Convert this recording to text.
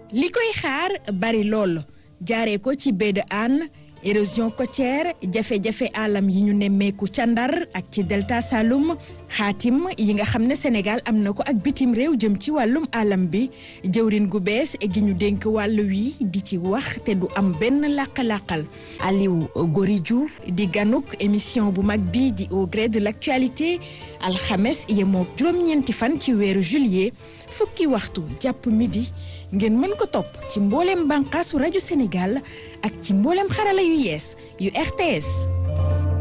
li koy xaar bari lool jaaree ko ci baie de Hann érosion côtière jafe-jafe alam yi ñu nemmeeku ca Ndar ak ci delta Saloum xaatim yi nga xam ne Sénégal am na ko ak bitim réew jëm ci wàllum alam bi jëwrin gu bees gi ñu dénk wàll wi di ci wax te du am benn làq-làqal Aliou Gori Diouf di ganuk émission bu mag bii di au gré de l'actualité alxames yemoo juróom-ñeenti fan ci weeru juillet fukki waxtu jàpp midi ngeen mën ko topp ci mbooleem bànqaasu rajo Sénégal ak ci mbooleem xarala yu yees yu RTS